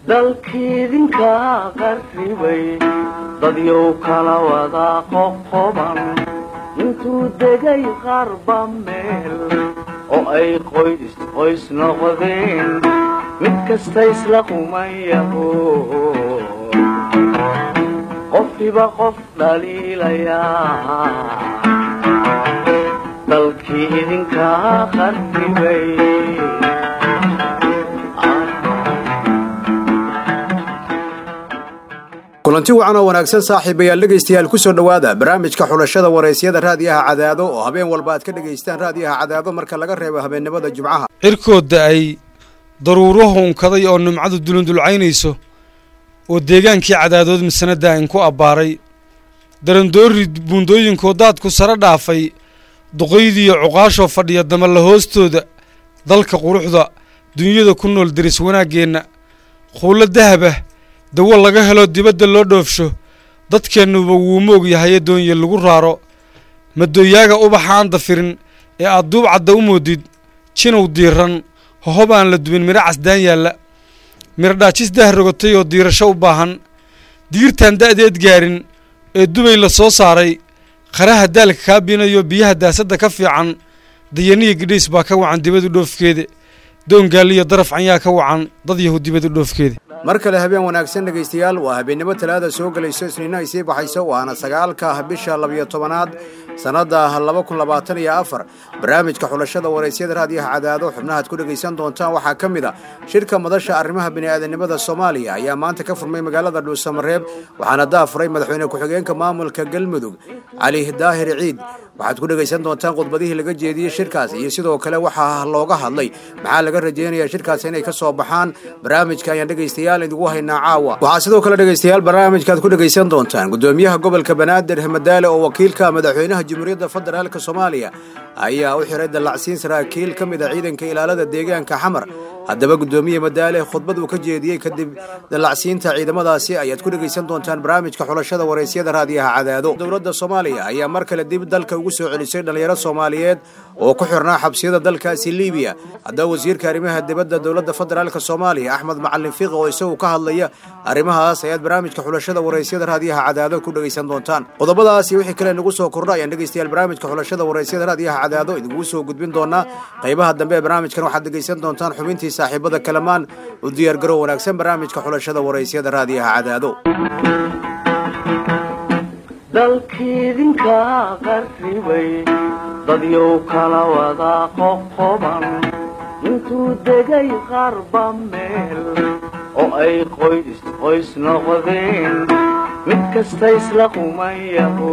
dalkiidinka qarribay dadyow kala wada qoqoban intuu degay qarba meel oo ay qoys qoys noqdeen mid kasta isla qumayaho qofkiba qof dhaliilayaa dalkii idinka qarribay kulanti wacan oo wanaagsan saaxiibayaal dhegaystayaal ku soo dhowaada barnaamijka xulashada waraysyada raadiyaha cadaado oo habeen walba aad ka dhegaystaan raadiyaha cadaado marka laga reebo habeennimada jimcaha cirkooda ay daruuruhu unkaday oo nimcadu dulundulcaynayso oo deegaankii cadaadood masanada ayn ku abbaaray darandoori buundooyinkoo daadku sare dhaafay duqaydiiyo cuqaashoo fadhiya damalla hoostooda dalka quruxda dunyada ku nool deris wanaaggeenna quullo dahabah dawo laga helo dibadda loo dhoofsho dadkeennuba wuu moog yahaye doonye lagu raaro madooyaaga ubaxa aan dafirin ee aad duub cadda u moodid jinow diiran hohob aan la dubin midho casdaan yaalla miradhaajis dah rogotay oo diirasho u baahan diirtaan da'deed gaarin ee dubay la soo saaray qaraha daalka kaa biinayo biyaha daasadda ka fiican dayaniya gidhays baa ka wacan dibadu dhoofkeeda doongaaliyo daraf canyaa ka wacan dad yahu dibadu dhoofkeeda mar kale habeen wanaagsan dhegaystayaal waa habeennimo talaada soo gelayso isniino ay sii baxayso waana sagaalka bisha labiyo tobanaad sannadda laba kun labaatan iyo afar barnaamijka xulashada waraysyada raadiyaha cadaado xubnahaad ku dhegaysan doontaan waxaa ka mid a shirka madasha arrimaha bini'aadanimada soomaaliya ayaa maanta ka furmay magaalada dhuusamareeb waxaana daafuray madaxweyne ku-xigeenka maamulka galmudug cali daahir ciid waxaad ku dhegaysan doontaan khudbadihii laga jeediyey shirkaas iyo sidoo kale waxaa looga hadlay maxaa laga rajaynayaa shirkaas inay ka soo baxaan barnaamijka ayaan dhegaystayaal idigu haynaa caawa waxaa sidoo kale dhegaystayaal barnaamijkaad ku dhegaysan doontaan gudoomiyaha gobolka banaadir hamadaale oo wakiilka madaxweynaha jamhuuriyadda federaalk soomaaliya ayaa u xiray dallacsiin saraakiil ka mid a ciidanka ilaalada deegaanka xamar haddaba guddoomiye madaale khudbad uu ka jeediyey kadib dallacsiinta ciidamadaasi ayaad ku dhegaysan doontaan barnaamijka xulashada waraysyada raadiyaha cadaado dowladda soomaaliya ayaa mar kale dib dalka ugu soo celisay dhallinyaro soomaaliyeed oo ku xirnaa xabsiyada dalkaasi libiya haddaba wasiirka arrimaha dibadda dowladda federaalk soomaaliya axmed macalin fiiq oo isagu ka hadlaya arrimahaas ayaad barnaamijka xulashada waraysyada raadiyaha cadaado ku dhegaysan doontaan qodobadaasi wixii kale nagu soo kordha ayaan dhegaystayaal barnaamijka xulashada waraysyada raadiyaha cadaado idinkugu soo gudbin doonaa qaybaha dambe ee barnaamijkan waxaad dhegaysan doontaan xubintii saaxiibada kalamaan u diyaargarow wanaagsan barnaamijka xulashada waraysyada raadiyaha cadaado dalkiidinka qarribay dadyow kala wada qoqoban intuu degay qarba meel oo ay qoys qoys noqdeen mid kasta isla qumayaho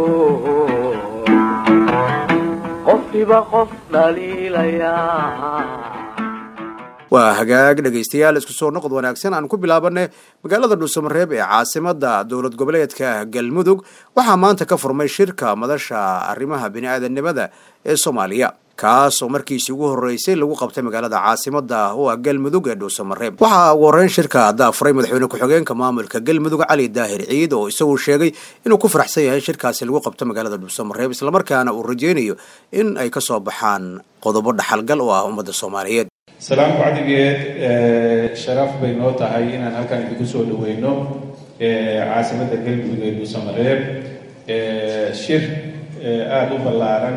qofkiba qof dhaliilayaa waa hagaag dhegaystayaal isku soo noqod wanaagsan aan ku bilaabanay magaalada dhuusamareeb ee caasimada dowlad goboleedka galmudug waxaa maanta ka furmay shirka madasha arrimaha bini'aadanimada ee soomaaliya kaasoo markiisii ugu horreysay lagu qabtay magaalada caasimada oo ah galmudug ee dhuusamareeb waxaa ugu horreyn shirka daafuray madaxweyne ku-xigeenka maamulka galmudug cali daahir ciid oo isagu sheegay inuu ku faraxsan yahay shirkaasi lagu qabto magaalada dhuusamareeb islamarkaana uu rajeynayo in ay ka soo baxaan qodobo dhaxalgal oo ah ummadda soomaaliyeed salaam bacdigeed sharaf bay noo tahay inaan halkan idinku soo dhaweyno caasimadda galmudug ee dhuusamareeb shir aada u ballaaran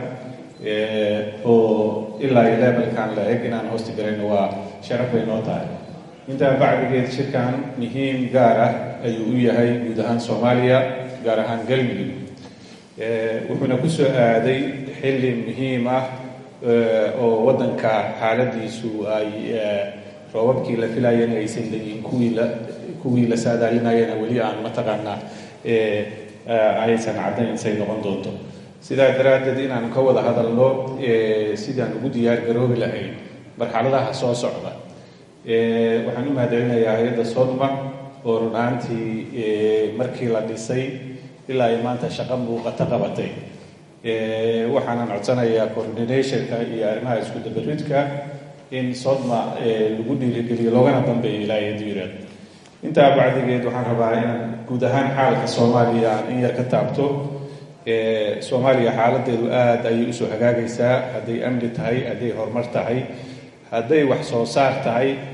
oo ilaa iyo levelkan la eg inaan hoosti garayno waa sharaf bay noo tahay intaa bacdigeed shirkan muhiim gaar ah ayuu u yahay guud ahaan soomaaliya gaar ahaan galmudug wuxuuna ku soo aaday xilli muhiim ah oo waddanka xaaladiisu ay roobabkii la filayana aysan leeyihin kuwii la kuwii la saadaalinayana weli aan mataqaanaa aysan caddayn say noqon doonto sidaa daraaddeed inaanu ka wada hadalno sidaan ugu diyaar garoobi lahayn marxaladaha soo socda waxaan u mahadcelinayaa hay-adda sodma oo run ahaantii markii la dhisay ilaa ay maanta shaqo muuqato qabatay waxaanan codsanayaa coordinationka iyo arrimaha isku dabaridka in sodma lagu dhiirigeliyo loogana dambeeyo ilaa iyo diiraad intaa bacdigeed waxaan rabaa inaan guud ahaan xaalka soomaaliya aan in yar ka taabto soomaaliya xaaladeedu aada ayay usoo hagaagaysaa hadday amni tahay hadday horumar tahay hadday wax soo saar tahay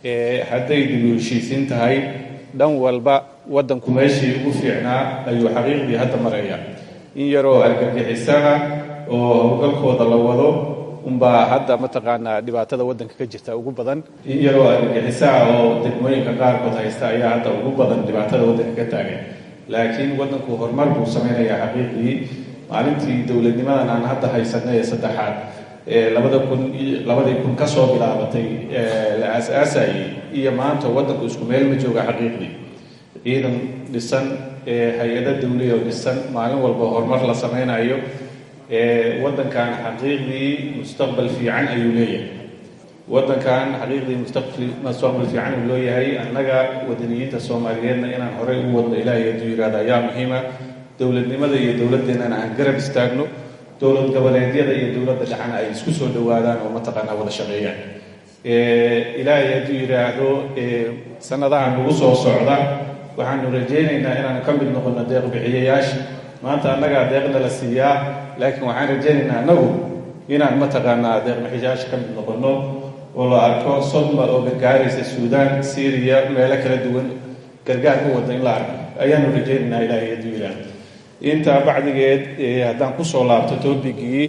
hadday dib u heshiisiin tahay dhan walba waddanku meeshii ugu fiicnaa ayuu xaqiiqdii hadda maraya in yaroo argagixisana oo howlgalkooda la wado unbaa hadda mataqaanaa dhibaatada waddanka ka jirta ugu badan in yaroo argagixisaa oo degmooyinka qaarkood haysta ayaa hadda ugu badan dhibaatada waddanka ka taagan laakiin waddanku horumar buu samaynayaa xaqiiqdii maalintii dowladnimadan aan hadda haysanay ee saddexaad labada kun labadii kun ka soo bilaabatay la aas-aasayay iyo maanta waddanku isku meel ma jooga xaqiiqdii ciidan dhisan hay-ado dawliya oo dhisan maalin walba horumar la samaynayo waddankan xaqiiqdii mustaqbal fiican ayuu leeyahay waddankan xaqiiqdii mustaqbal fiican uu leeyahay annaga wadaniyiinta soomaaliyeedna inaan horey u wadno ilaahay hadduu yidhahda ayaa muhiima dowladnimada iyo dowladdeennana aan garab istaagno dowlad goboleedyada iyo dowladda dhexana ay isku soo dhowaadaan oo mataqaanaa wada shaqeeyaan ilaahay hadduu yidhaahdo sanadaha nagu soo socda waxaanu rajaynaynaa inaanu ka mid noqono deeq bixiyayaasha maanta annagaa deeqna la siiyaa laakiin waxaan rajaynaynaa annagu inaan mataqaanaa deeq bixiyayaasha ka mid noqono oo la arko sodma oo gargaaraysa suudaan syriya meelo kala duwan gargaar u wada in la arko ayaanu rajaynaynaa ilaahay hadduu yidhaahdo intaa bacdigeed haddaan kusoo laabto toobigii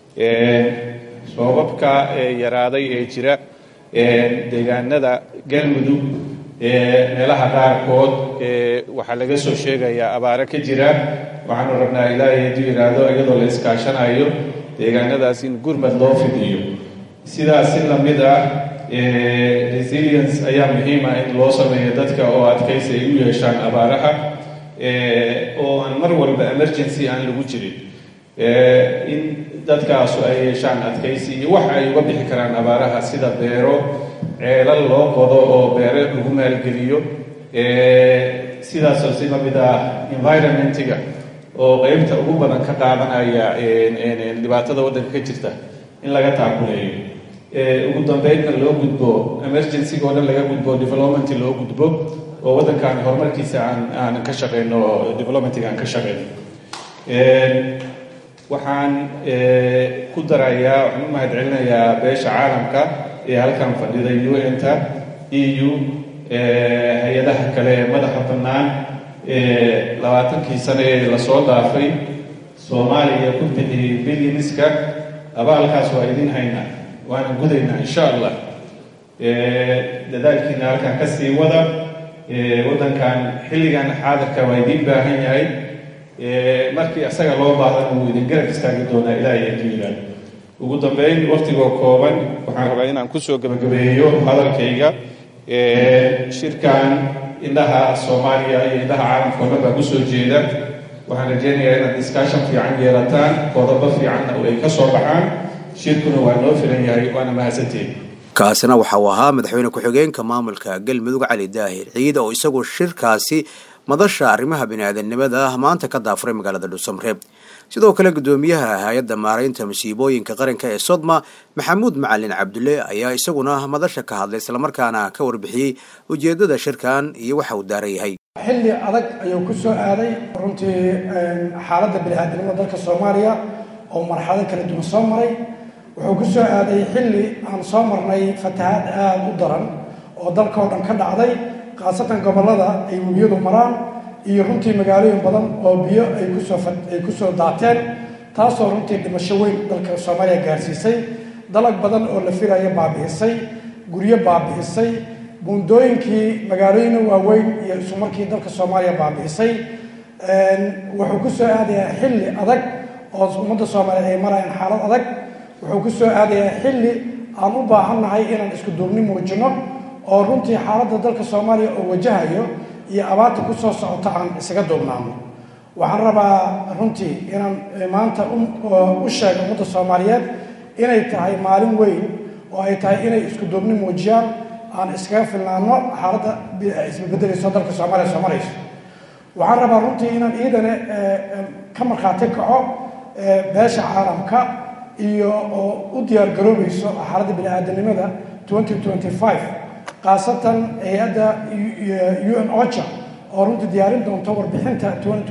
soobabka yaraaday ee jira deegaanada galmudug meelaha qaarkood waxaa laga soo sheegayaa abaaro ka jira waxaanu rabnaa ilaahay hadduu yidhaahdo iyadoo la iskaashanayo deegaanadaas in gurmad loo fidiyo sidaas si lamid ah resilience ayaa muhiima in loo sameeyo dadka oo adkaysi ay u yeeshaan abaaraha oo aan mar walba emergency aan lagu jirin in dadkaasu ay yeeshaan adkaysi iyo wax ay uga bixi karaan abaaraha sida beero ceelal loo qodo oo beere lagu maalgeliyo sidaasoo si lamid ah environmentiga oo qeybta ugu badan ka qaadanaya dhibaatada waddanka ka jirta in laga taakuleeyo ugu dambeydna loo gudbo emergencyga oo dhan laga gudbo development loo gudbo oo waddankan horumarkiisa aan aan ka shaqeyno oo developmentiga aan ka shaqeyno waxaan ku darayaa waxaan u mahad celinayaa beesha caalamka ee halkan fadhiday u n-ta e u hay-adaha kale ee madaxa bannaan ee labaatankii sane ee lasoo dhaafay soomaaliya ku bixiyey bilyanska abaalkaas waa idin haynaa waana gudaynaa insha allah dadaalkiina halkan ka sii wada waddankan xilligan xaadirka waa idiin baahan yahay markii isaga loo baahdan wuu idin garab istaagi doonaa ilaahay hadduu yidhaahdo ugu dambeyn waktigoo kooban waxaan rabaa inaan kusoo gebagabeeyo hadalkayga shirkan indhaha soomaaliya iyo indhaha caalamka o dhan baa kusoo jeeda waxaan rajeynayaa inaad discussion fiican yeelataan qodobo fiicanna ay ka soo baxaan shirkuna waa noo filan yahay waana mahadsantiin kaasina waxa uu ahaa madaxweyne ku-xigeenka maamulka galmudug cali daahir ciid oo isagu shirkaasi madasha arrimaha bini-aadamnimada ah maanta ka daafuray magaalada dhuusamreeb sidoo kale guddoomiyaha hay-adda maaraynta masiibooyinka qaranka ee sodma maxamuud macalin cabdulle ayaa isaguna madasha ka hadlay islamarkaana ka warbixiyey ujeeddada shirkan iyo waxa uu daaran yahay xilli adag ayuu ku soo aaday runtii xaaladda bini-aadamnimada dalka soomaaliya oo marxalado kala duwan soo maray wuxuu ku soo aaday xilli aan soo marnay fatahaad aada u daran oo dalka oo dhan ka dhacday khaasatan gobollada ay webiyadu maraan iyo runtii magaalooyin badan oo biyo ay kusoo ay kusoo daateen taasoo runtii dhimasho weyn dalka soomaaliya gaarsiisay dalag badan oo la filaya baabi'isay guryo baabi'isay buundooyinkii magaalooyina waaweyn iyo isumarkii dalka soomaaliya baabi'isay wuxuu ku soo aadayaa xilli adag oo ummadda soomaaliyeed ay marayaan xaalad adag wuxuu ku soo aadayaa xilli aan u baahannahay inaan isku duubni muujino oo runtii xaaladda dalka soomaaliya oo wajahayo iyo abaarta ku soo socota aan isaga duubnaano waxaan rabaa runtii inaan maanta u sheego ummadda soomaaliyeed inay tahay maalin weyn oo ay tahay inay isku duubni muujiyaan aan iskaga filnaano xaaladda isbedbedelayso dalka soomaaliya soo marayso waxaan rabaa runtii inaan iidane ka markhaati kaco beesha caalamka iyo oo u diyaar garoobayso xaaladda bini-aadanimada khaasatan hay-adda u n ocha oo runtii diyaarin doonto warbixinta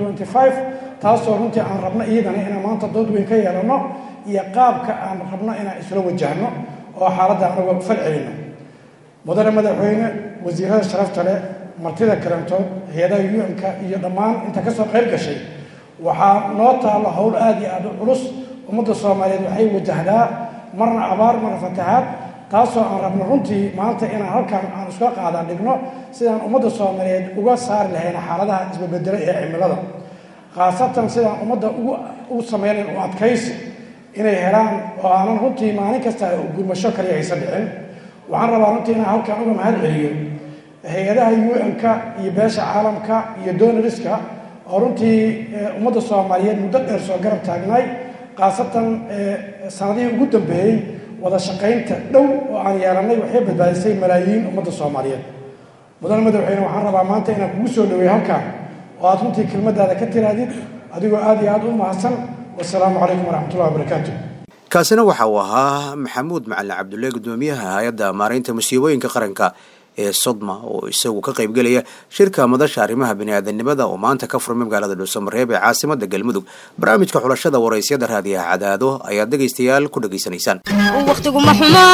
taasoo runtii aan rabno iyadana inaan maanta dood weyn ka yeelano iyo qaabka aan rabno inaan isla wajahno oo xaaladda anaga fal celino mudane madaxweyne wasiirada sharafta leh martida karantood hay-adaha u-n-ka iyo dhammaan inta kasoo qayb gashay waxaa noo taalla howl aada iyo aada u culus ummadda soomaaliyeed waxay wajahdaa marna abaar marna fatahaad taasoo aan rabno runtii maanta inaan halkan aan iska qaadaan dhigno sidaan ummadda soomaaliyeed uga saari lahayn xaaladaha isbabedela ee cimilada khaasatan sidaan ummadda ugu sameynayn u adkaysi inay helaan oo aanan runtii maalin kasta gurmasho kaliya aysan dhicin waxaan rabaa runtii inaan halkan uga mahad celiyo hay-adaha u-n-ka iyo beesha caalamka iyo donariska oo runtii ummadda soomaaliyeed muddo dheer soo garab taagnay khaasatan sanadihii ugu dambeeyey wada shaqaynta dhow oo aan yeelanay waxay badbaadisay malaayiin ummadda soomaaliyeed mudane madaxweyne waxaan rabaa maanta inaan kugu soo dhaweey halkan oo aad runtii kelmadaada ka tiraadid adigoo aada iyo aada u mahadsan wasalaamu calaykum waraxmatullahi wabarakaatu kaasina waxa uu ahaa maxamuud macalin cabdulle gudoomiyaha hay-adda maaraynta musiibooyinka qaranka ee sodma oo isagu ka qaybgelaya shirka madasha arrimaha biniaadanimada oo maanta ka furmay magaalada dhuusamareeb ee caasimada galmudug barnaamijka xulashada waraysyada raadiyaha cadaado ayaad dhegaystayaal ku dhegaysanaysaan wakhtiguma xumo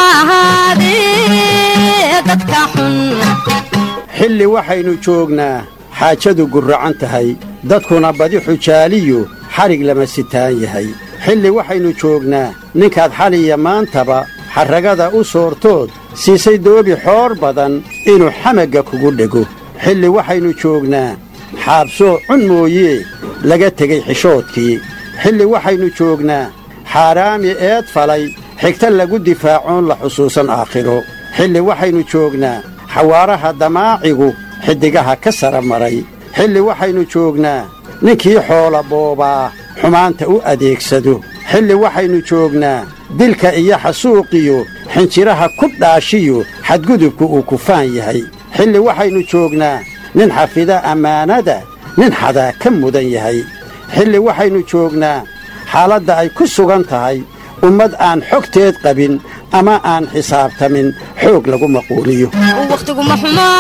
ahaadee dadka xun xilli waxaynu joognaa xaajadu gurracan tahay dadkuna badi xujaaliyu xadhig lama sitaan yahay xilli waxaynu joognaa ninkaad xaliya maantaba xarragada u soortood siisay doobi xoor badan inuu xamagga kugu dhego xilli waxaynu joognaa xaabsoo cun mooyee laga tegey xishoodkii xilli waxaynu joognaa xaaraami eed falay xigta lagu difaacoon la xusuusan aakhiro xilli waxaynu joognaa xawaaraha damaacigu xiddigaha ka sara maray xilli waxaynu joognaa ninkii xoola boobaa xumaanta u adeegsado xilli waxaynu joognaa dilka iyo xasuuqiyo xinjiraha ku dhaashiyo xadgudubku uu kufaan yahay xilli waxaynu joognaa nin xafida ammaanada nin xadaa ka mudan yahay xilli waxaynu joognaa xaaladda ay ku sugan tahay ummad aan xogteed qabin ama aan xisaabtamin xoog lagu maquuliyo wakhtiguma xumo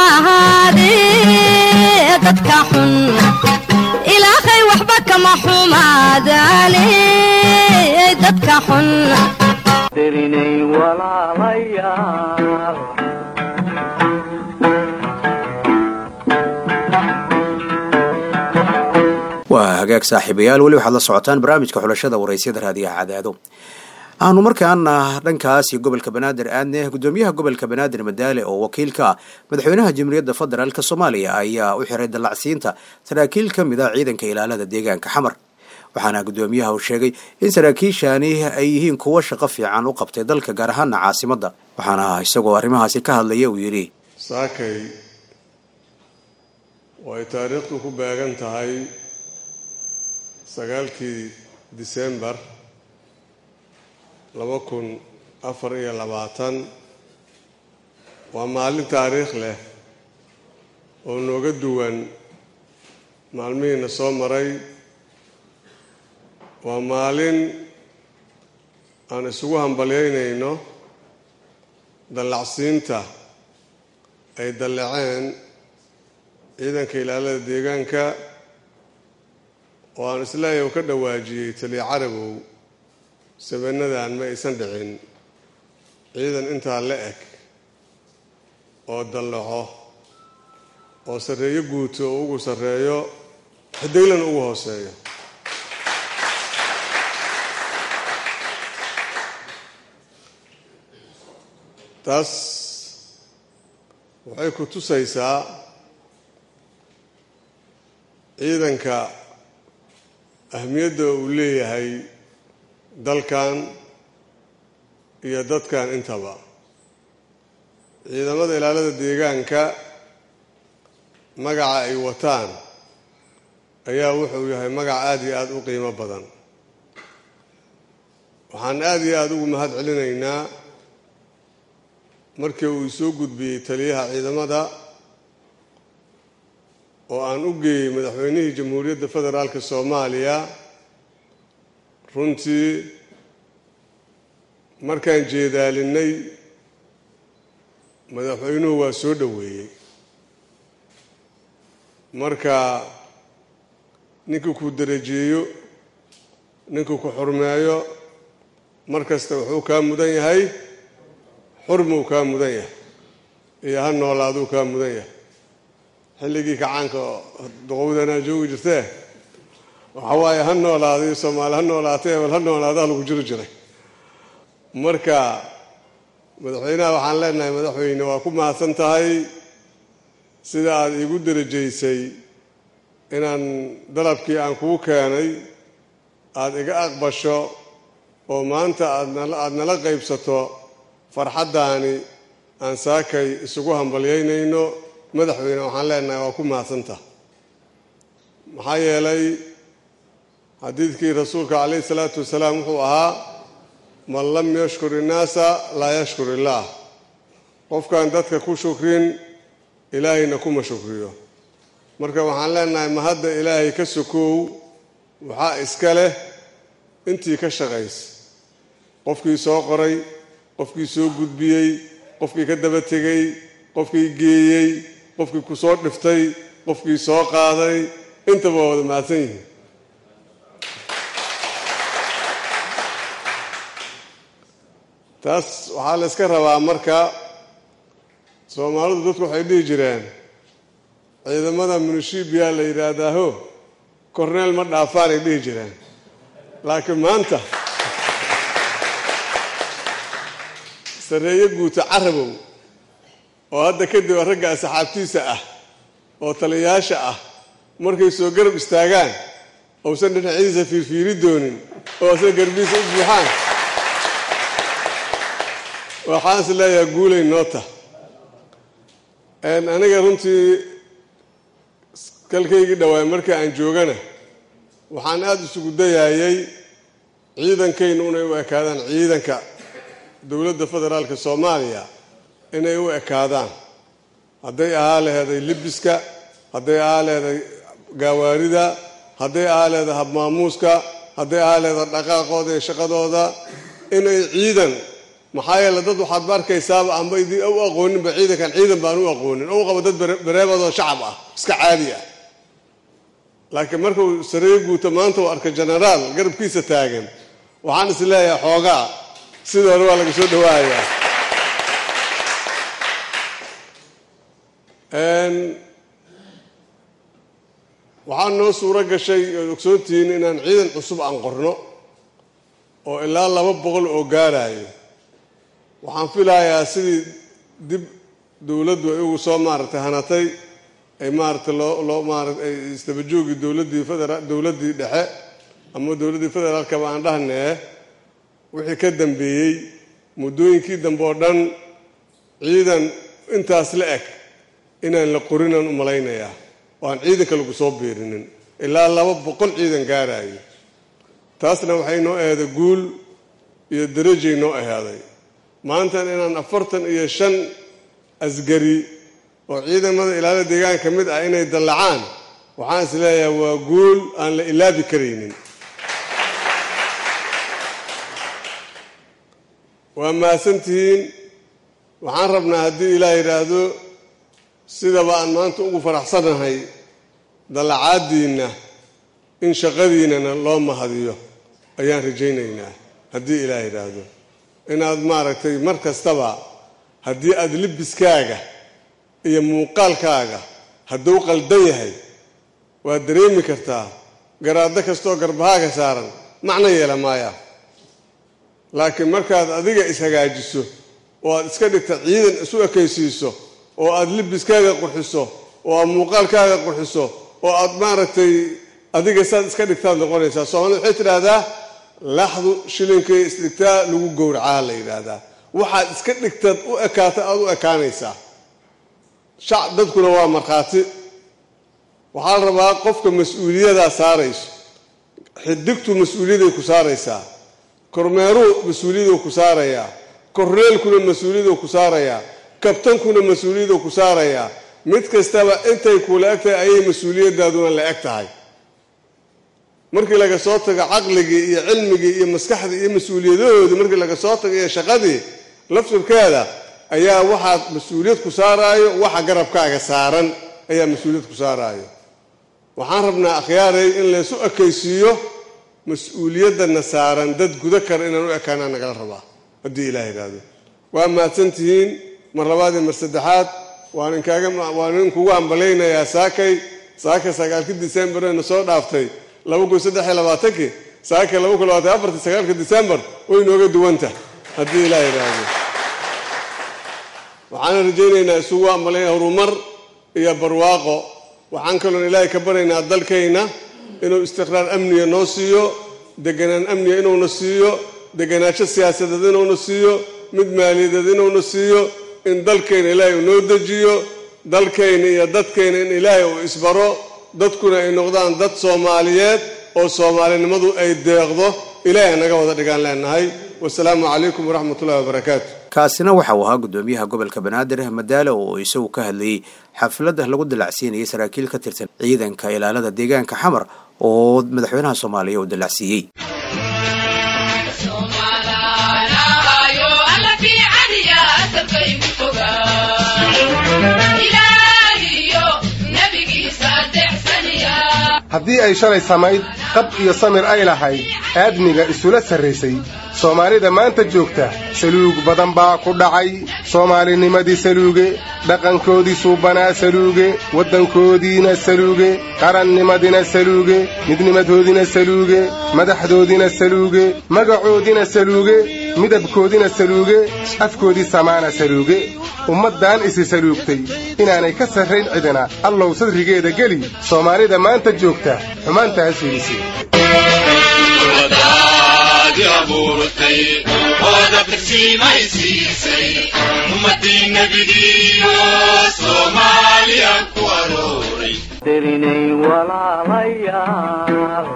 ahaadee dadka xun ilaahay waxba kama xumaadaane dadka xun dirinay walaalayaal waa hagaag saaxiibayaal weli waxaad la socotaan barnaamijka xulashada waraysyada raadiyaha cadaado aanu markaana dhankaas iyo gobolka banaadir aadne gudoomiyaha gobolka banaadir madaale oo wakiil ka ah madaxweynaha jamhuuriyadda federaalk soomaaliya ayaa u xiray dallacsiinta saraakiil ka mid ah ciidanka ilaalada deegaanka xamar waxaana gudoomiyaha uu sheegay in saraakiishani ay yihiin kuwo shaqo fiican u qabtay dalka gaar ahaana caasimadda waxaana isagoo arrimahaasi ka hadlaya uu yidhi saakay way taariikhdu ku beegan tahay sagaalkii disembar laba kun afar iyo labaatan waa maalin taariikh leh oo nooga duwan maalmihiina soo maray waa maalin aan isugu hambalyaynayno dallacsiinta ay dalleceen ciidanka ilaalada deegaanka oo aan isleeyahay u ka dhawaajiyey taliya carabow sabenadan ma aysan dhicin ciidan intaa la eg oo dallaco oo sarreeyo guuto oo ugu sarreeyo xidiglan ugu hooseeyo taas waxay ku tusaysaa ciidanka ahmiyadda uu leeyahay dalkan iyo dadkan intaba ciidamada ilaalada deegaanka magaca ay wataan ayaa wuxuu yahay magac aada iyo aada u qiimo badan waxaan aada iyo aada ugu mahad celinaynaa markii uu soo gudbiyey taliyaha ciidamada oo aan u geeyey madaxweynihii jamhuuriyadda federaalka soomaaliya runtii markaan jeedaalinay madaxweynuhu waa soo dhoweeyey marka ninkuu ku darajeeyo ninkuu ku xurmeeyo mar kasta wuxuu kaa mudan yahay xurmuu kaa mudan yahay iyo ha noolaaduu kaa mudan yahay xilligii kacaanka oo duqowdanaa joogi jirtee waxa waaye ha noolaadayo soomaali ha noolaatay ebel ha noolaada lagu jiri jiray marka madaxweynaha waxaan leenahay madaxweyne waa ku mahadsan tahay sida aada iigu darajaysay inaan dalabkii aan kuu keenay aada iga aqbasho oo maanta aadaada nala qaybsato farxaddaani aan saakay isugu hambalyaynayno madaxweyne waxaan leenahay waa ku mahadsantaha maxaa yeelay xadiidkii rasuulka calayhi salaatu wasalaam wuxuu ahaa man lam yashkur innaasa laa yashkur illaah qofkaan dadka ku shukrin ilaahayna kuma shukriyo marka waxaan leenahay ma hadda ilaahay ka sokow waxaa iska leh intii ka shaqaysa qofkii soo qoray qofkii soo gudbiyey qofkii ka daba tegey qofkii geeyey qofkii ku soo dhiftay qofkii soo qaaday intaba waa wada mahadsan yihiin taas waxaa la yska rabaa marka soomaalidu dadku waxay dhihi jireen ciidamada munishibiya la yidhaahdaaho korneel ma dhaafaanay dhihi jireen laakiin maanta sarreeyo guuta carabow oo hadda kadib ragga asxaabtiisa ah oo taliyayaasha ah markay soo garab istaagaan ousan dhinacyadiisa fiirfiiri doonin oo asna garbiisa u buuxaan waxaan is leeyahay guulay noota aniga runtii kalkaygii dhawaay marka aan joogana waxaan aada isugu dayayay ciidankaynu inay u ekaadaan ciidanka dowladda federaalka soomaaliya inay u ekaadaan hadday ahaa laheeday libiska hadday ahaa leeday gaawaarida hadday ahaa leeday habmaamuuska hadday ahaa leeday dhaqaaqooda iyo shaqadooda inay ciidan maxaa yeele dad waxaad ma arkaysaaba amba idin u aqooninba ciidankan ciidan baan u aqoonin ou qabo dad bareebadoo shacab ah iska caadi ah laakiin markuu sareeyo guuto maanta uu arka genaraal garabkiisa taagan waxaan is leeyahay xoogaa sida hore waa laga soo dhawaayaa waxaa noo suuro gashay ood ogsoontihiin inaan ciidan cusub aan qorno oo ilaa laba boqol oo gaarayo waxaan filayaa sidii dib dowladdu ay ugu soo maaragtay hanatay ay maaragtay loo loo maarata ay istabajoogi dowladdii federa dowladdii dhexe ama dowladdii federaalkaba aan dhahnee wixii ka dambeeyey muddooyinkii dambe oo dhan ciidan intaas la eg inaan la qorinaan u malaynayaa oo aan ciidanka lagu soo biirinin ilaa laba boqol ciidan gaarayo taasna waxay noo aheeday guul iyo darajay noo ahaaday maantan inaan afartan iyo shan asgari oo ciidamada ilaalada deegaanka ka mid ah inay dallacaan waxaan is leeyahay waa guul aan la ilaabi karaynin waa mahadsantihiin waxaan rabnaa haddii ilaah yidhaahdo sidaba aan maanta ugu faraxsanahay dallacaadiinna in shaqadiinnana loo mahadiyo ayaan rajaynaynaa haddii ilaah yidhaahdo inaad maaragtay mar kastaba haddii aada libiskaaga iyo muuqaalkaaga hadduu qaldan yahay waad dareemi kartaa garaaddo kastaoo garbahaaga saaran macno yeela maaya laakiin markaad adiga ishagaajiso oo aad iska dhigta ciidan isu ekaysiiso oo aada libiskaaga qurxiso oo aad muuqaalkaaga qurxiso oo aad maaragtay adiga saad iska dhigtaad noqonaysaa soomaalida waxay tidhaahdaa laxdu shilinkay isdhigtaa lagu gowracaa la yidhaahdaa waxaad iska dhigtaad u ekaata aada u ekaanaysaa shac dadkuna waa markhaati waxaa la rabaa qofka mas-uuliyadaa saarayso xidigtu mas-uuliyaday ku saaraysaa kormeeruu mas-uuliyaduu ku saarayaa korneelkuna mas-uuliyaduu ku saarayaa kabtankuna mas-uuliyaduu ku saarayaa mid kastaba intay kuula eg tahay ayay mas-uuliyadaaduna la eg tahay markii laga soo tago caqligii iyo cilmigii iyo maskaxdii iyo mas-uuliyadahoodii markii laga soo tago iyo shaqadii laftirkeeda ayaa waxaad mas-uuliyad ku saaraayo waxa garabkaaga saaran ayaa mas-uuliyad ku saaraayo waxaan rabnaa akhyaaray in laysu ekaysiiyo mas-uuliyadana saaran dad gudo kara inaan u ekaanaa nagala rabaa haddii ilaah yidhaahdo waa mahadsantihiin mar labaad iyo mar saddexaad waan inkaaga waan inkugu hambalaynayaa saakay saaka sagaalka disembarna soo dhaaftay laba kun saddex iyo labaatankii saaka laba kun labaatan afartii sagaalka disembar way nooga duwanta haddii ilaah yidhaahdo waxaana rajaynaynaa isugu hambalayna horumar iyo barwaaqo waxaan kaloon ilaahay ka baryaynaa dalkayna inuu istiqraar amniga noo siiyo deganaan amniga inuuna siiyo deganaansho siyaasadeed inuuna siiyo mid maaliyadeed inuuna siiyo in dalkayna ilaahay uu noo dejiyo dalkayna iyo dadkayna in ilaahay uu isbaro dadkuna ay noqdaan dad soomaaliyeed oo soomaalinimadu ay deeqdo ilaahay naga wada dhigaan leenahay wasalaamu calaykum waraxmat ullahi wabarakaatu kaasina waxa uu ahaa gudoomiyaha gobolka banaadir madaale oo isagu ka hadlayey xafladda lagu dalacsiinayay saraakiil ka tirsan ciidanka ilaalada deegaanka xamar oo madaxweynaha soomaaliya uu dalacsiiyey haddii ay shalay samayd qab iyo samir ay lahayd aadmiga isula sarraysay soomaalida maanta joogta saluug badan baa ku dhacay soomaalinimadii saluuge dhaqankoodii suubanaa saluuge waddankoodiina saluuge qarannimadina saluuge midnimadoodina saluuge madaxdoodina saluuge magacoodina saluuge midabkoodina saluuge afkoodii samaana saluuge ummaddan isi saluugtay inaanay ka sarrayn cidina allow sadrigeeda geli soomaalida maanta joogta xumaantaas fiidisi tirinay walaalayaal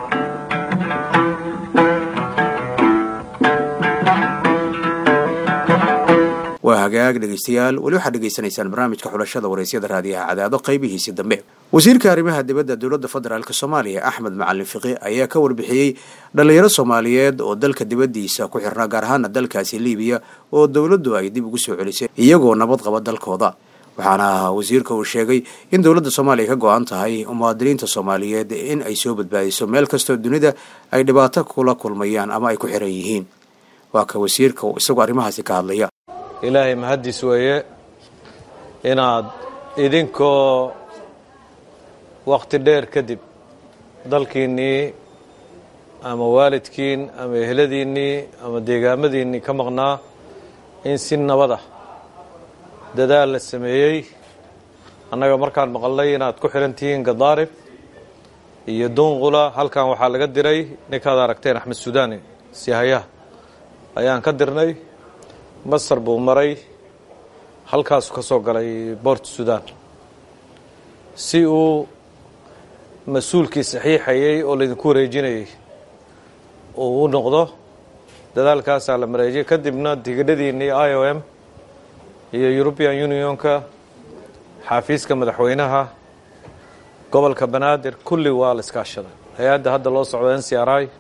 waa hagaag dhegaystayaal weli waxaad dhegaysanaysaan barnaamijka xulashada waraysyada raadiyaha cadaado qaybihiisii dambe wasiirka arrimaha dibadda dowladda federaalk soomaaliya axmed macalin fiqi ayaa ka warbixiyey dhallinyaro soomaaliyeed oo dalka dibaddiisa ku xirnaa gaar ahaana dalkaasi liibiya oo dowladdu ay dib ugu soo celisay iyagoo nabad qaba dalkooda waxaana wasiirka uu sheegay in dowladda soomaaliya ka go-an tahay muwaadiniinta soomaaliyeed in ay soo badbaadiso meel kastoo dunida ay dhibaato kula kulmayaan ama ay ku xiran yihiin waa ka wasiirka isagoo arrimahaasi ka hadlaya ilaahay mahaddiis weeye inaad idinkoo wakhti dheer kadib dalkiinnii ama waalidkiin ama eheladiinnii ama deegaamadiinnii ka maqnaa in si nabad ah dadaal la sameeyey annaga markaan maqalnay inaad ku xidhan tihiin gadaarib iyo dunqula halkan waxaa laga diray ninkaad aragteen axmed sudaani sihayaha ayaan ka dirnay masar buu maray halkaasuu ka soo galay boort sudan si uu mas-uulkii saxiixayay oo laydinku wareejinayay uu u noqdo dadaalkaasaa la mareejiyay kadibna tigidhadiinnii i o m iyo european unionka xaafiiska madaxweynaha gobolka banaadir kulli waa la iskaashaday hay-adda hadda loo socdo n c r i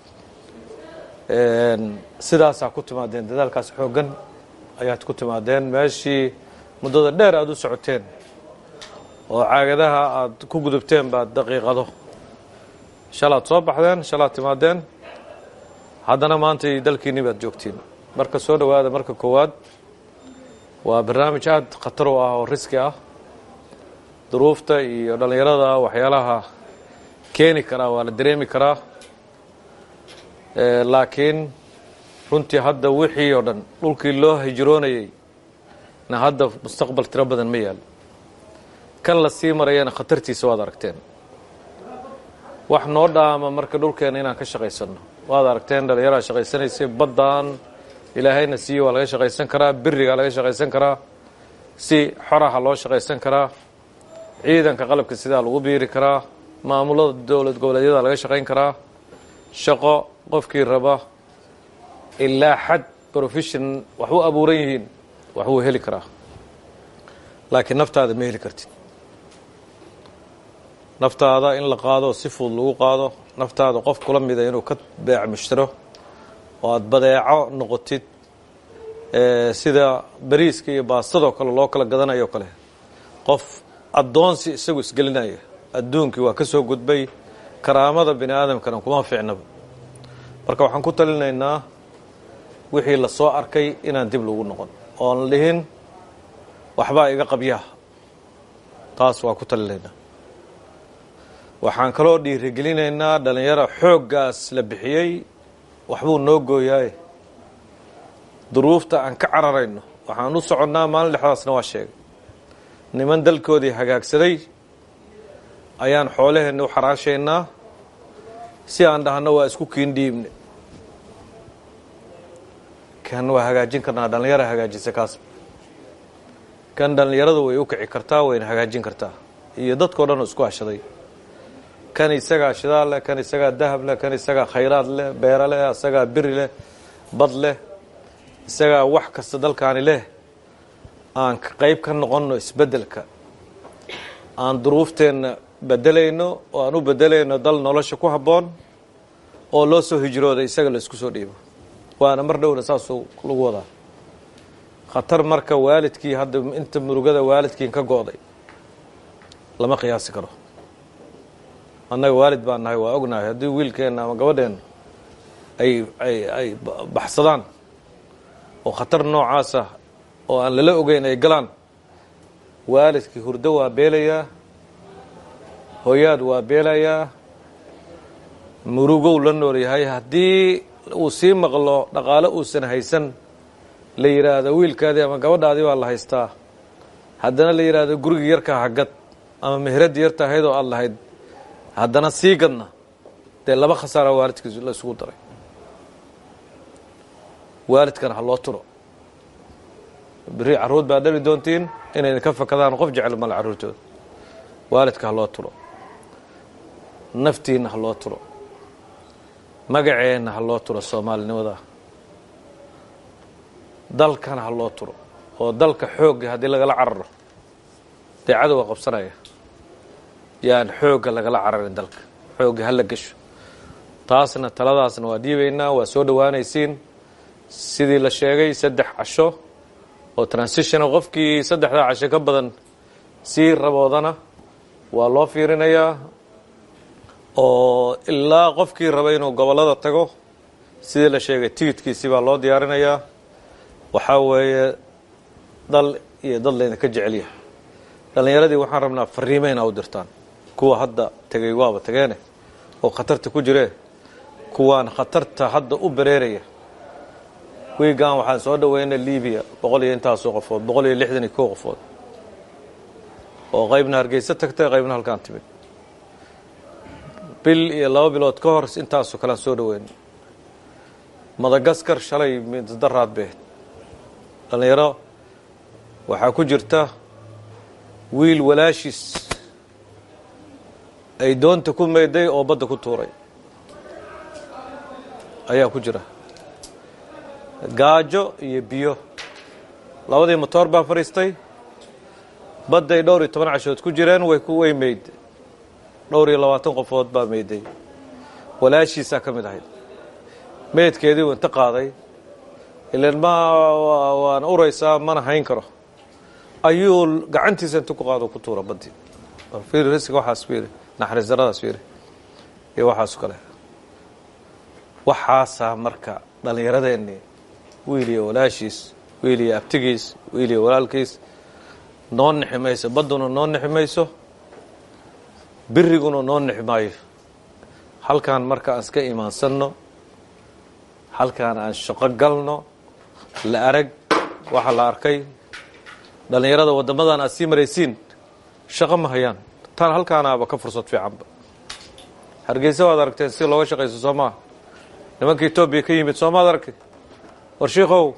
sidaasaa ku timaadeen dadaalkaas xooggan ayaad ku timaadeen meeshii muddada dheer aada u socoteen oo caagadaha aada ku gudubteen baad daqiiqado shalaad soo baxdeen shalaad timaadeen haddana maantay dalkiinni baad joogtiin marka soo dhowaada marka koowaad waa barnaamij aada khatar u ah oo riski ah duruufta iyo dhallinyarada waxyaalaha keeni karaa waa la dareemi karaa laakiin runtii hadda wixii oo dhan dhulkii loo hijroonayay na hadda mustaqbal tiro badan ma yaal kan la sii marayana khatartiisa waad aragteen wax noo dhaama marka dhulkeena inaan ka shaqaysanno waad aragteen dhallinyaraa shaqaysanaysay baddaan ilaahayna siiye waa laga shaqaysan karaa birigaa laga shaqaysan karaa si xoraha loo shaqaysan karaa ciidanka qalabka sidaa lagu biiri karaa maamulada dowlad goboleedyada laga shaqayn karaa shaqo qofkii raba ilaa xad profession wax u abuuran yihiin wax wuu heli karaa laakiin naftaada ma heli kartid naftaada in la qaado si fudud lagu qaado naftaada qof kula mida inuu ka beec mushtiro oo aada badeeco noqotid sida bariiska iyo baastadoo kale loo kala gadanayo kale qof addoonsi isagu isgelinaya adduunkii waa ka soo gudbay karaamada bini aadamkana kuma fiicnaba marka waxaan ku talinaynaa wixii la soo arkay inaan dib lagu noqon oon dhihin waxbaa iga qabyaa taas waa ku talinaynaa waxaan kaloo dhiirigelinaynaa dhallinyaro xooggaas la bixiyey waxbuu noo gooyaaye duruufta aan ka cararayno waxaan u soconnaa maalin dhexdaasna waa sheegay niman dalkoodii hagaagsaday ayaan xoolaheenni u xaraashaynaa si aan dhahno waa isku kiindhiibne kan waa hagaajin karnaa dhallinyara hagaajisa kaas kan dhallinyaradu way u kici kartaa wayna hagaajin kartaa iyo dadkao dhan oo isku hashaday kan isagaa shidaal leh kan isagaa dahab leh kan isagaa khayraad leh beero leh isagaa biri leh bad leh isagaa wax kasta dalkaani leh aan qayb ka noqonno isbeddelka aan duruufteenna bedelayno oo aan u bedelayno dal nolosha ku habboon oo loo soo hijrooda isaga la isku soo dhiibo waana mar dhowna saasuu lagu wadaa khatar marka waalidkii hadda inta murugada waalidkiin ka go'day lama qiyaasi karo annaga waalid baan nahay waa ognahay haddii wiilkeenna ama gabadheenna ay ay ay baxsadaan oo khatar noocaasa oo aan lala ogeyn ay galaan waalidkii hurdo waa beelayaa hooyaad waa beelayaa murugow la nool yahay haddii uu sii maqlo dhaqaalo uusan haysan la yidhaahdo wiilkaadii ama gabadhaadii baa la haystaa haddana la yidhaahdo gurigii yarkaa hagad ama mehraddii yarta ahayd oo aad lahayd haddana sii gadna dee laba khasaara waalidkiis la isugu daray waalidkana ha loo turo berri carruur baad dhali doontiin inayna ka fakadaan qof jecel male carruurtooda waalidka ha loo turo naftiinna ha loo turo magaceenna ha loo turo soomaalinimada dalkana ha loo turo oo dalka xoogga haddii lagala cararo dee cadowga qabsanaya yaan xoogga lagala cararin dalka xoogga hala gesho taasna taladaasna waa dhiibaynaa waa soo dhowaanaysiin sidii la sheegay saddex casho oo transitiona qofkii saddexdaa casho ka badan sii raboodana waa loo fiirinayaa oo ilaa qofkii raba inuu gobollada tago sidii la sheegay tigidkiisii baa loo diyaarinayaa waxaa weeye dal iyo dad laydinka jecelyahay dhallinyaradii waxaan rabnaa fariime inaa u dirtaan kuwa hadda tegay waaba tageene oo khatarta ku jiree kuwaan khatarta hadda u bereeraya wiigan waxaan soo dhaweynay libiya boqol iyo intaasoo qofood boqol iyo lixdan iyo kow qofood oo qaybna hargeysa tagtay qaybna halkaan timid bil iyo laba bilood ka hor intaasoo kalean soo dhaweynay madagaskar shalay midadaraad beed dhallinyaro waxaa ku jirta wiil walaashiis ay doonta ku meeday oo badda ku tuuray ayaa ku jira gaajo iyo biyo labadii motoor baa fadhiistay badday dhowr iyo toban cashood ku jireen way ku way meyd dhowr iyo labaatan qofood baa meeday walaashiisaa ka mid ahayd meydkeedii uu inta qaaday ilan ma waan uraysaa mana hayn karo ayuu gacantiisa inta ku qaado ku tuura baddii fiiri risiga waxaas fiiri naxariis daradaas fiiri iyo waxaasu kale waxaasaa marka dhallinyaradeenni wiil iyo walaashiis wiil iyo abtigiis wiil iyo walaalkiis noo nixi mayso badduna noo nixi mayso biriguna noo nixi maayo halkaan marka aan iska imaansanno halkaan aan shaqo galno la arag waxa la arkay dhallinyarada waddamadan aad sii maraysiin shaqo ma hayaan tan halkaanaaba ka fursad fiicanba hargeysa waad aragteen si looga shaqayso soo maa nimanka etoobiya ka yimid soomaad aragtay war shiikow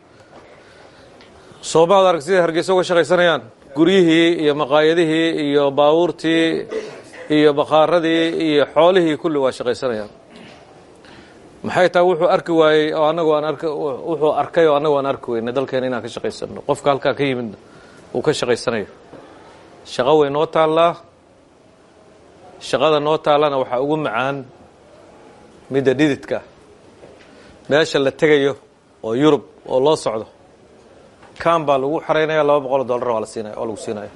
soomaad arag siday hargeysa uga shaqaysanayaan guryihii iyo maqaayadihii iyo baabuurtii iyo bakhaaradii iyo xoolihii kulli waa shaqaysanayaan maxay tahay wuxuu arki waayey oo anagu aan ark wuxuu arkay oo anagu aan arki weynay dalkeena inaan ka shaqaysano qofka halkaa ka yimidna uu ka shaqaysanayo shaqo way noo taallaa shaqada noo taallana waxaa ugu macaan midda dhididka meesha la tegayo oo yurub oo loo socdo kan baa lagu xaraynaya laba boqol oo dollar waa la siinaya oo lagu siinaya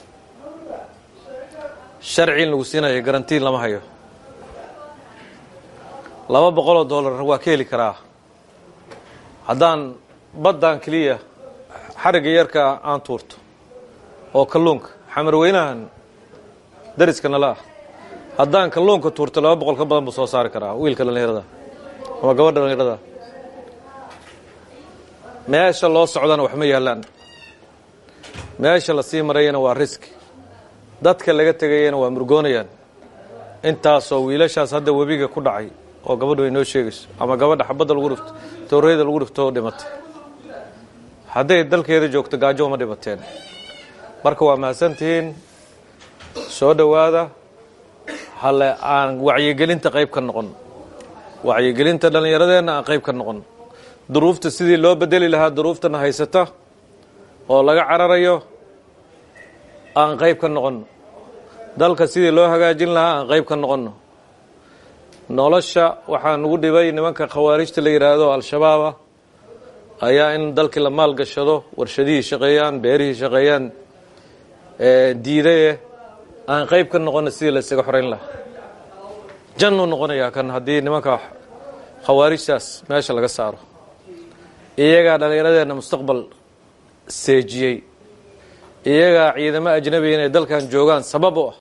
sharci in lagu siinayo garantiin lama hayo laba boqol oo dollar waa ka heli karaa haddaan baddan keliya xarigga yarka aan tuurto oo kalluunka xamarweynahan dariska nala ah haddaan kalluunka tuurto laba boqol ka badan buu soo saari karaa wiilka dhallinyarada ama gabadha dhallinyarada meesha loo socdana wax ma yaallaan meesha la sii marayana waa riski dadka laga tegayana waa murgoonayaan intaasoo wiilashaas hadda webiga ku dhacay oo gabadhu ay noo sheegayso ama gabadha xabadda lagu dhifto tooreyada lagu dhifto oo dhimatay hadday dalkeeda joogto gaajo uma dhimateen marka waa mahadsantihiin soo dhowaada hale aan wacyigelinta qayb ka noqon wacyigelinta dhallinyaradeenna aan qayb ka noqon duruufta sidii loo bedeli lahaa duruuftana haysata oo laga cararayo aan qayb ka noqon dalka sidii loo hagaajin lahaa aan qayb ka noqonno nolosha waxaa nugu dhibay nimanka khawaarijta la yidhaahdo al-shabaaba ayaa in dalkii la maalgashado warshadihii shaqeeyaan beerihii shaqeeyaan diidaye aan qayb ka noqonna sidii la isaga xorayn lahaa jannuu noqonayaa kan haddii nimanka khawaarijtaas meesha laga saaro iyagaa dhallinyaradeenna mustaqbal seejiyey iyagaa ciidamo ajnabiya inay dalkan joogaan sabab u ah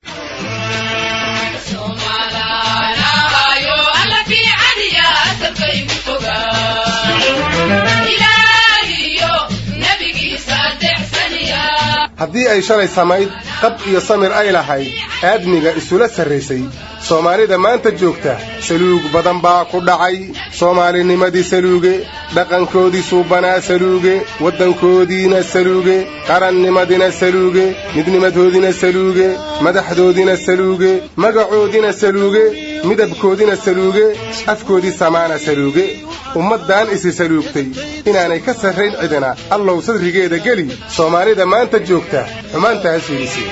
haddii ay shalay samayd qab iyo samir ay lahayd aadmiga isula sarraysay soomaalida maanta joogta saluug badan baa ku dhacay soomaalinimadii saluuge dhaqankoodii suubanaa saluuge waddankoodiina saluuge qarannimadina saluuge midnimadoodina saluuge madaxdoodina saluuge magacoodina saluuge midabkoodina saluuge afkoodii samaana saluuge ummaddan isi saluugtay inaanay ka sarrayn cidina allow sadrigeeda geli soomaalida maanta joogta xumaantaas fiidisi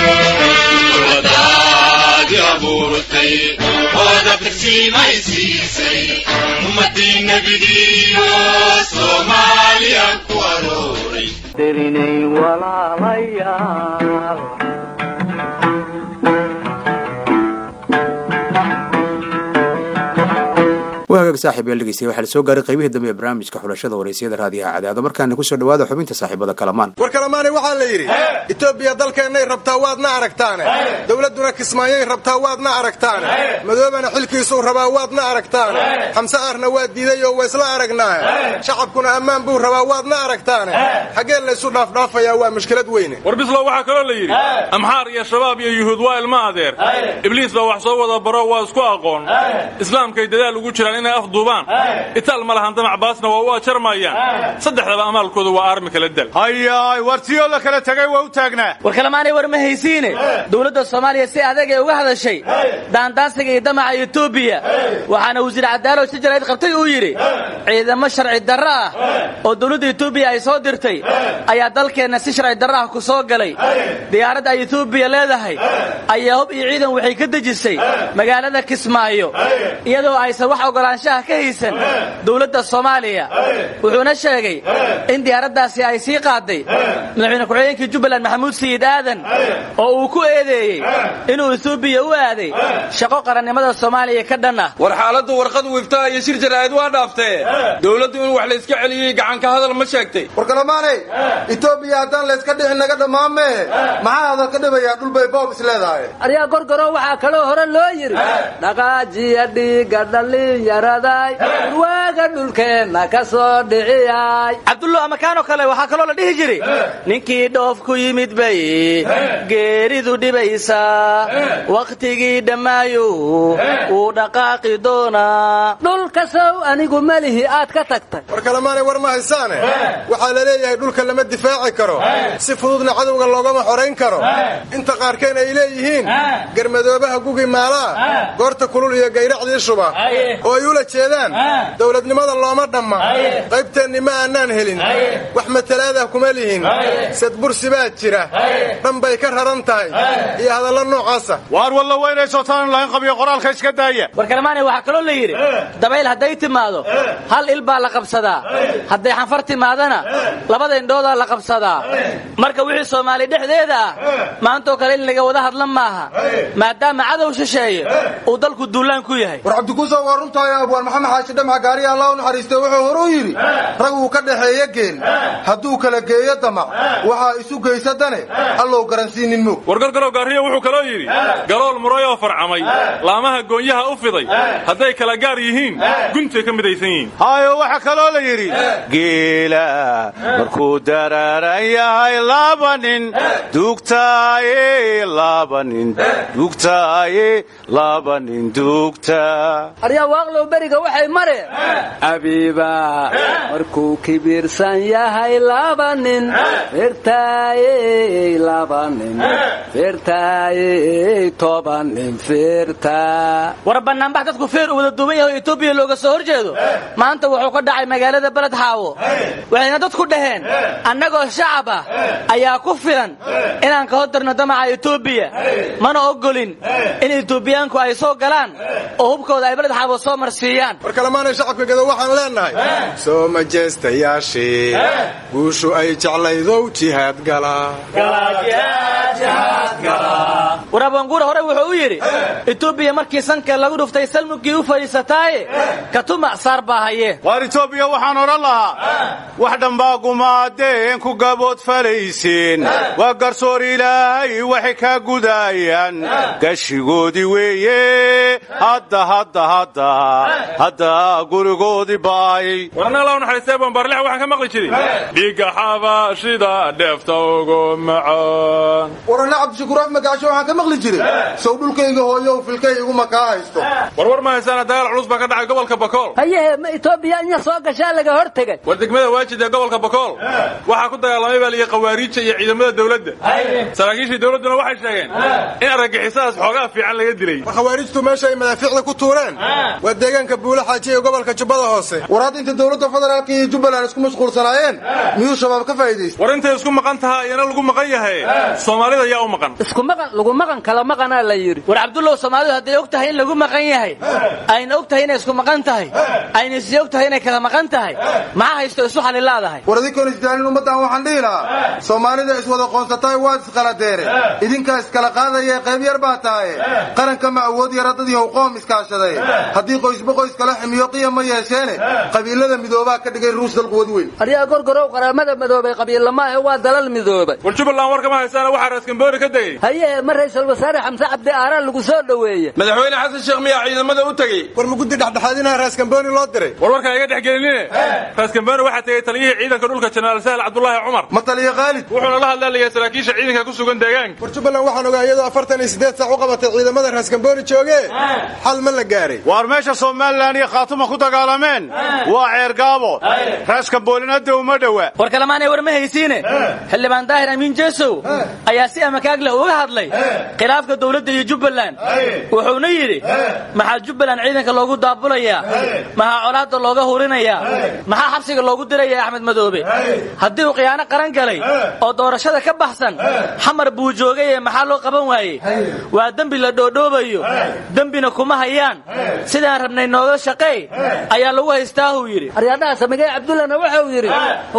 dirinay walaalayaal wagaag saaxiib yaal dhegeystayaal waxaa la soo gaaray qaybihii dambe ee barnaamijka xulashada waraysyada raadiyaha cadaado markaana kusoo dhawaada xubinta saaxiibada kalamaan war kalamaanay waxaa la yidhi etoobiya dalkeennay rabtaa waadna aragtaane dowladduna kismaayay rabtaa waadna aragtaane madoobana xilkiisuu rabaa waadna aragtaane xamse aarna waa diiday oo waysla aragnaaye shacabkuna ammaan buu rabaa waadna aragtaane xaggee laysu dhaafdhaafayaa waa mushkilad weyne war bislow waxaa kaloo la yidhi amxaar iyo shabaab iyo yuhuud waa ilma adeer ibliis baa wax soo wada baro waa isku aqoon islaamkay dadaal ugu jiraan inay afduubaan itaal ma lahan damac baasna waa u ajarmayaan saddexdaba amaalkoodu waa aarmi kala dal hayaay wartiyoo la kala tegay waa u taagnaa war kalemaanay war ma haysiine dowladda soomaaliya si adag ee uga hadashay daandaansiga iyo damaca etoobiya waxaana wasiir cadaalo si jarayd qabtay uu yidhi ciidamo sharci darro ah oo dowladda etoobiya ay soo dirtay ayaa dalkeenna si sharci darro ah ku soo galay diyaaradda ay etoobiya leedahay ayaa hub iyo ciidan waxay ka dejisay magaalada kismaayo iyadoo aysan wax ogolaanshaha ka haysan dowladda soomaaliya wuxuuna sheegay in diyaaraddaasi ay sii qaaday madaxweyne ku-xigeenkii jubbaland maxamuud sayid aadan oo uu ku eedeeyey inuu etoobiya u aaday shaqo qarannimada soomaaliya ka dhan ah war xaaladdu warqad wiiftaa iyo shir jaraa'id waa dhaaftee dowladdu in wax layska celiyey gacanka hadal ma sheegtay war kalamaanay etoobiya haddaan layska dhixin naga dhammaamee maxaa hadal ka dhibayaa dhulbay boob is leedahay aryaa gorgoro waxaa kaloo hore loo yidhi dhaqaajiya dhiiga dhallinyaraday waaga dhulkeenna ka soo dhiciyay cabdullo amakaanoo kale waxaa kaloo la dhihi jiray ninkii dhoof ku yimid bay geeridu dhibaysaa wakhtigii dhammaayo wuu dhaqaaqi doonaa dhulkasow anigu melihi aad ka tagtay war kalamaanay war ma haysaane waxaa la leeyahay dhulka lama difaaci karo si fududna cadowga loogama xorayn karo inta qaarkeen ay leeyihiin garmadoobaha gugi maalaa goorta kulul iyo gayracdii shuba oo ay ula jeedaan dowladnimada looma dhamma qaybteenni ma aanaan helin wax matalaadah kuma lihin sadbursi baa jira dhan bay ka raran tahay iyo hadallo noocaasa waar walla weynayso taan lahayn qabiyo qoraalka iska daaya war kalemaanay waxaa kaloo la yidhi dabayl hadday timaado hal il baa la qabsadaa hadday xanfar timaadana labada indhoodaa la qabsadaa marka wixii soomaali dhexdeeda ah maantoo kale in laga wada hadla maaha maadaama cadow shisheeye uu dalku duulaan ku yahay war cabdikuuso waa runtahay abwaan maxamed xaashi dhamac gaariya allah u naxariistay wuxuu hore u yidhi rag uu ka dhaxeeye geel hadduu kala geeyo damac waxaa isu geysa dane allow garansiinin moog wargargarow gaariya wuxuu kaloo yidhi galool muray oo farcamay laamaha goonyaha u fiday hadday kala gaar yihiin guntay ka midaysan yihiin hayo waxaa kaloo la yidhi geela markuu daraaran yahay laba nin duugtaaye laba nin duugtaaye laba nin duugta aryaa waaqlow beriga waxay mareen abiiba markuu kibirsan yahay laba nin firtaaye laba nin firtaaye toban nin firtaa war bannaanbax dadku feer uu wada duuban yahay oo etoobiya looga soo hor jeedo maanta wuxuu ka dhacay magaalada beled xaawo waxayna dadku dhaheen annagoo shacab ah ayaa ku filan inaan ka hordarno damaca etoobiya mana ogolin in etoobiyaanku ay soo galaan oo hubkooda ay beled xaawo soo marsiiyaan war kalemaanay shacabka gedo waxaan leenahay soo majestayaashii guushu ay jeclaydow jihaad galaa war abanguura hore wuxuu u yidhi etoobiya markii sanka lagu dhuftay salmugii u fadhiisataaye katuma saar baa haye waar etoobiya waxaan odhan lahaa wax dhambaa gumaadeen ku gabood falaysiin waa garsoor ilaahay waxay kaa gudaayaan gashigoodii weeye hadda hadda hadda hadda gurigoodii baay warnala naxariistay bambaarlex waxaan ka maqli jiray dhiigga xabaashida dheefta ugu macaan warana cabdishakuur af magaasho waxaan ka maqli jiray sow dhulkayga hooyow filkay iguma kaa haysto warwar ma haysaana dagaal culus baa ka dhacay gobolka bakool hayehe ma etoobiya inya soo gashaa laga hor tegay war degmada waajid ee gobolka bakool waxaa ku dagaalamay baa liyi khawaariija iyo ciidamada dowladda saraakiishii dowladduna waxay sheegeen in argagixisadaas xoogaa fiican laga dilay war khawaarijtu meesha ay madaafiicda ku tuureen waa deegaanka buula xaaji ee gobolka jubbada hoose war hadda inta dowladda federaalka iyo jubbaland isku mashquulsanaayeen miyuu shabaab ka faa'iidaysta war intay isku maqan tahaa iyana lagu maqan yahay soomaalida yaa u maqan isku maqan lagu maqan kala maqanaa la yidhi war cabdullow soomaalidu hadday og tahay in lagu maqan yahay ayna og tahay inay isku maqan tahay ayna isii og tahay inay kala maqan tahay maxaa haysto isu xalilaadahay war adinkoon isdaalin ummaddan waxaan dhihi lahaa soomaalida iswada qoonsataay waad isqaladeere idinkaa iskala qaadaya qayb yar baa tahaye qaranka ma awood yara dad yahow qoom iskaashaday haddii qoysba qoys kala ximiyo qiyam ma yeesheene qabiilada midoobaa ka dhigay ruus dalku wad weyn aryaa gorgorow qaramada midoobay qabiillamaahe waa dalal midoobay war jubbaland warkama haysaana waxaa raaskamboori ka degey hayehe ma ra'iisul wasaare xamse cabdi aaraan lagu soo dhoweeye madaxweyne xasan sheekh miyaa ciidamada u tegey war ma guddi dhexdhexaadinaha raaskambooni loo diray war warkaa iga dhex gelinine raaskambooni waxaa tegey taliyihii ciidanka dhulka jenaraal sahal cabdulaahi cumar ma taliya khaalid wuxuuna la hadlaalayaa saraakiisha ciidanka ku sugan deegaanka war jubbaland waxaan ogaa iyadoo afartan iyo siddeed saac u qabatay ciidamada raaskambooni joogee xal ma la gaaray waar meesha somalilan iyo khaatuma ku dagaalameen waa ceergaabo raaskamboolin hadda uma dhowa war kalemaanay war ma haysiine xildhibaan daahir amiin jeesow ayaa si amakaag leh uga hadlay khilaafka dowladda iyo jubbaland wuxuuna yidhi maxaa jubbaland ciidanka loogu daabulayaa maxaa colaadda looga hurinayaa maxaa xabsiga loogu dirayaa axmed madoobe haddii uu khiyaano qaran galay oo doorashada ka baxsan xamar buu joogay ee maxaa loo qaban waayey waa dembi la dhoodhoobayo dembina kuma hayaan sidaan rabnay nooga shaqeey ayaa lagu haystaahuu yidhi aryaadhaha samigay cabdullana wuxuu yidhi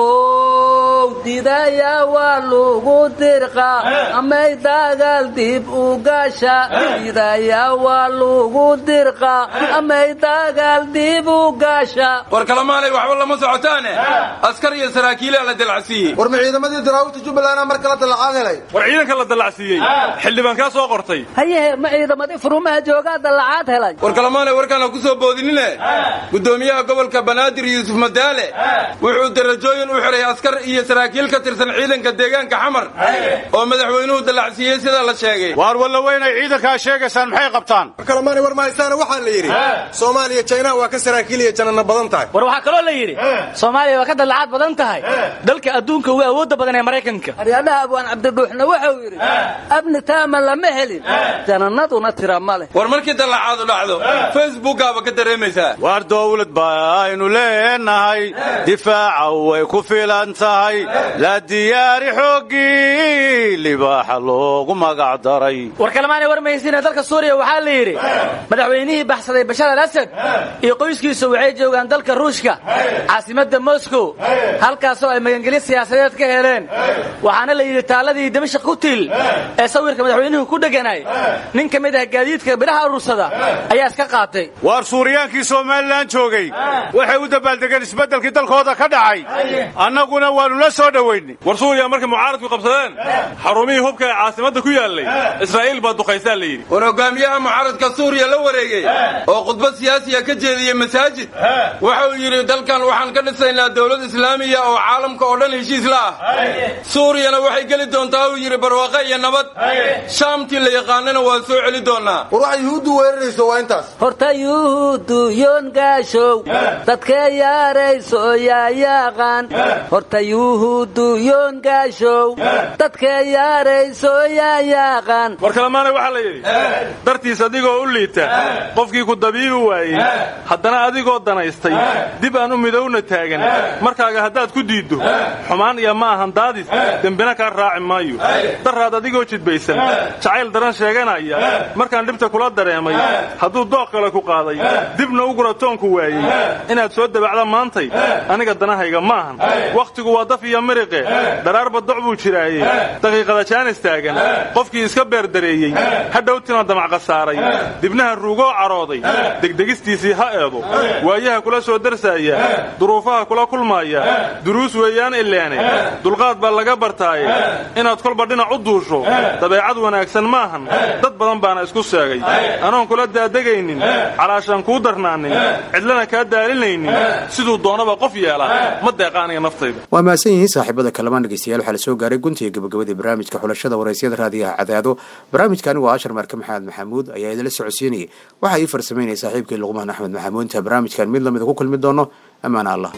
how didaya waa lagu dirqa amay dagaal dib u gasha didaya waa lagu dirqa amay dagaal dib u gasha war kalamaanay waxba lama socotaane askar iyo saraakiilaa la dalacsiiyey war ma ciidamadii daraawita jubbaland mar kala dalacaad helay war ciidanka la dallacsiiyey xildhibaan kaa soo qortay hayehe ma ciidamadii furumaha joogaa dallacaad helay war kalamaanay warkaan ha ku soo boodinine guddoomiyaha gobolka banaadir yuusuf madaale wuxuu darajooyin u xiray askar iyo saraakiil ka tirsan ciidanka deegaanka xamar oo madaxweynuhu dallacsiiyey sida la sheegay waar walla weynay ciidankaa sheegaysaan maxay qabtaan war kalamaanay war ma haysaana waxaa la yidhi soomaaliya jaynaha waa ka saraakiil iyo janana badan tahay war waxaa kaloo la yidhi soomaaliya waa ka dallacaad badan tahay dalka adduunka ugu awoodda badan ee maraykanka aryaadhaha abwaan cabdidhuuxna wuxuu yidhi abni taama lama helin janannaduna tira ma leh war markii dallacaadu dhacdo facebookaaba ka dareemaysaa waar dowlad baynu leenahay difaaca way ku filan tahay la diyaari xooggii libaaxa loogu magac daray war kalemaanay warmaysiina dalka suuriya waxaa la yidhi madaxweynihii baxsaday bashar al asad iyo qoyskiisu waxay joogaan dalka ruushka caasimadda moscow halkaasoo ay magangelyo siyaasadeed ka heleen waxaana la yidhi taalladii dimashaq ku tiil ee sawirka madaxweynuhu ku dheganaay nin ka mid ah gaadiidka bidhaha urursada ayaa iska qaatay waar suuriyaankii somalilan joogay waxay u dabaaldegeen isbeddelkii dalkooda ka dhacay annaguna waannu la soo dhowaynay war suuriya markay mucaaradku qabsadeen xarumihii hubka ee caasimadda ku yaallay israa'iil baa duqaysaa la yidhi war hogaamiyaha mucaaradka suuriya la wareegay oo khudbad siyaasiya ka jeediyey masaajid waxa uu yidhi dalkan waxaan ka dhisaynaa dowlad islaamiya oo caalamka oo dhan heshiis la ah suuriyana waxay geli doontaa uu yidhi barwaaqe iyo nabad shaamtii la yaqaanana waan soo celi doonaa war waxay yuhuuddu weerarayso waa intaas horta yuhuuddu yoongaashow dadkee yaarayso yaa yaaqaan horta yuhuuddu yoongaashow dadkee yaarayso yaa yaaqaan war kalemaanay waxaa la yidhi dartiis adigoo u liita qofkii ku dabiibi waayey haddana adigoo danaystay dib aan u midowna taagan markaaga haddaad ku diiddo xumaan iyo ma ahan daadis dembina kaa raaci maayo daraad adigoo jidbaysan jacayl daran sheeganaya markaan dhibta kula dareemay hadduu dooq kale ku qaaday dibna u guratoonku waayey inaad soo dabacda maantay aniga danahayga maahan wakhtigu waa daf iyo miriqe dharaarba doc buu jiraaye daqiiqada jaanis taagan qofkii iska beerdareeyey hadhowtina damac khasaaray dibnaha ruugoo carooday degdegistiisii ha eedo waayaha kula soo darsaaya duruufaha kula kulmaaya duruus weeyaan ileene dulqaad baa laga bartaaye inaad kolba dhinac u duusho dabeecad wanaagsan maahan dad badan baana isku sheegay anoon kula daadegaynin calaashaan kuu darnaanin cidlana kaa daalinaynin siduu doonaba qof yeela ma deeqa aniga naftayda waa mahadsan yihiin saaxiibada kalamaan dhegeystayaal waxaa la soo gaaray guntiga gabagabadii barnaamijka xulashada waraysyada raadiyaha cadaado barnaamijkani waa ashar marke maxamed maxamuud ayaa idinla socodsiinayay waxaa ii farsamaynaya saaxiibkii luqmaan axmed maxamuud inta barnaamijkan mid lamida ku kulmi doono ammaan allah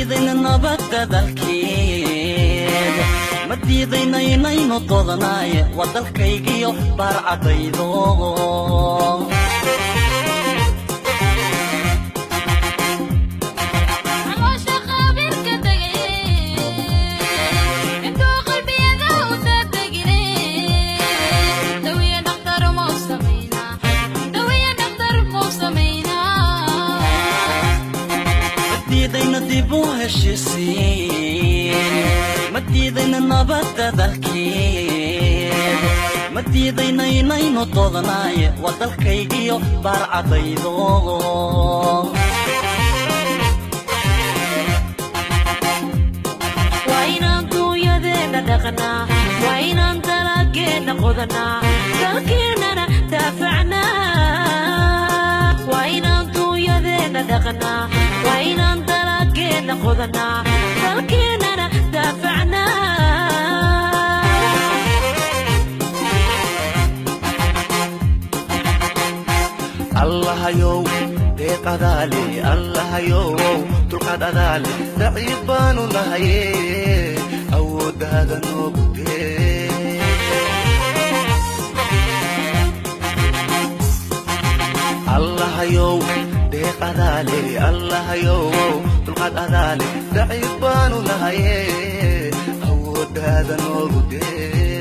diidayna nabadda dalkeed ma diidayna inaynu doodanaye waa dalkaygiyo baarcadaydo diidayna dib u heshisiin ma diidayna nabadda dalkeed ma diidayna inaynu doodanaye waa dalkaygiyo baarcadaydo waa inaan duunyadeenna dhaqnaa waa inaan dalageenna qodanaa dalkeennana daafacnaa waa inaan duunyadeenna dhaqnaa waa inaan dalageenna qodanaa dalkeennana daafacnaa allahayow deeqadaale allahayow dulqaad adaale daciif baanu nahaye awooddaada noogu dee allahayow deeqadaale allahayow dulqaad adaale daciif baanu nahaye awooddaada noogu dee